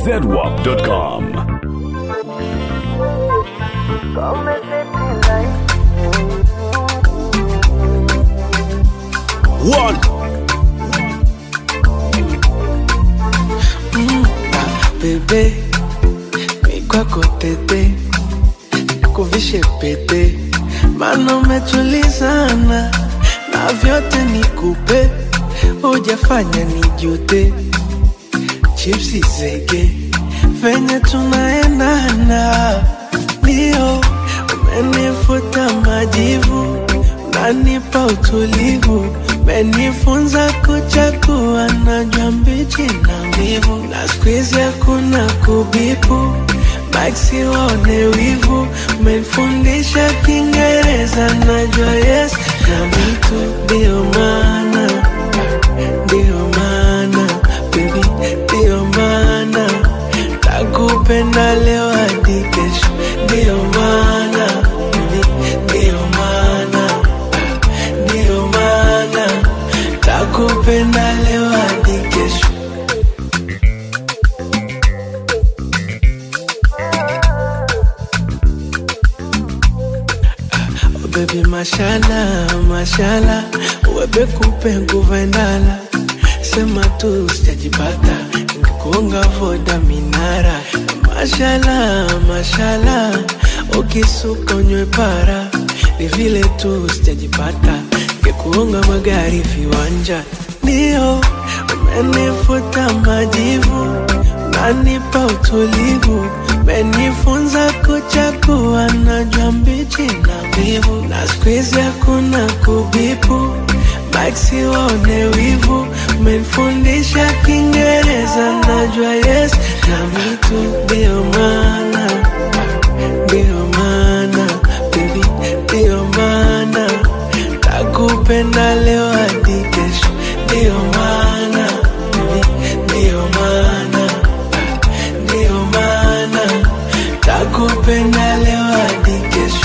zedwap.com. One. bebe mikwako tete kuvishe pete mana umetulizana na vyote nikupe hujafanya nijute chipsi zege venye tunaendana ndio umenifuta majivu unanipa utulivu umenifunza kuchakua najwa mbichi na mbivu na skuizi hakuna kubipu maksi waone wivu umenifundisha kiingereza najwa yes na mitu ndio maana ndio maana baby ndio maana takupenda leo hadi kesho ndio maana baby ndio maana ndio maana takupenda leo hadi kesho Oh baby mashala mashala webe kupe nguva endala sema tu sijajipata ngekuonga voda minara mashala mashala ukisuka unywe para ni vile tu sijajipata ngekuonga magari viwanja ndio umenifuta majivu unanipa utulivu umenifunza kuchakua najwa mbichi na mbivu na skuizi hakuna kubipu maksi waone wivu umenifundisha kiingereza najwa yes na mitu ndio maana ndio maana baby ndio maana takupenda leo hadi kesho ndio maana baby ndio maana ndio maana takupenda leo hadi kesho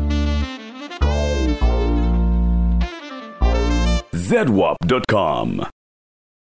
zedwap.com.